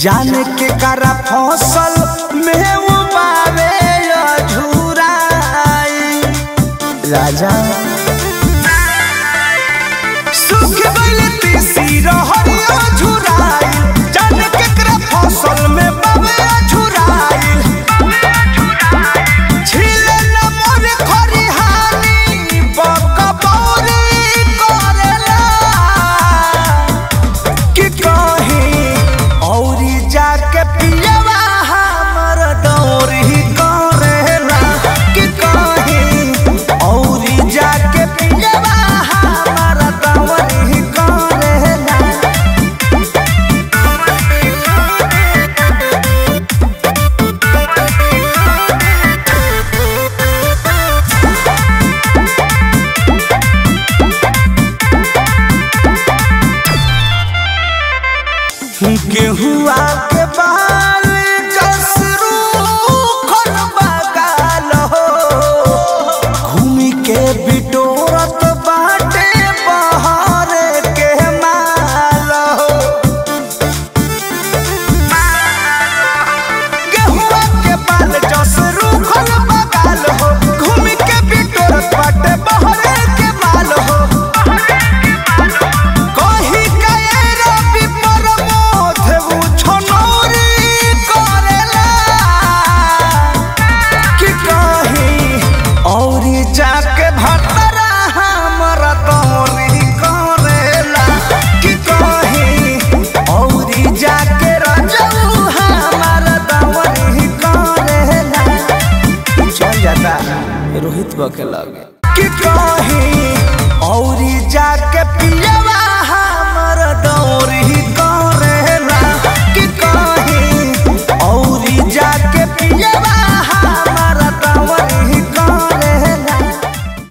जाने के करा फसल में वो बावे अधूराई राजा सुख गइल तीसी रहरी अधूराई जाने के करा फसल में बावे अधूराई छिले न मोर खरिहानी बकबौरी करेला कि कहीं औरी जाके पियवा हमर दौरी करेला कि कहीं औरी जाके पियवा हमर दौरी करेला गेहुआ के बाल जसरू खन बगाल हो घूमी के बिटोरत बाटे बहर के माल हो गेहुआ के बाल जसरू खन बगाल हो घूमी के बिटोरत बाटे बहर के माल हो कही कए रवि प्रमोद उ छनौरी करेला कि कही औरी जाके भतरा हमर दौरी करेला कि कही औरी जाके रजऊ हमर दौरी करेला चल जाता रोहित बके लगे कि कहीं औरी जाके पिया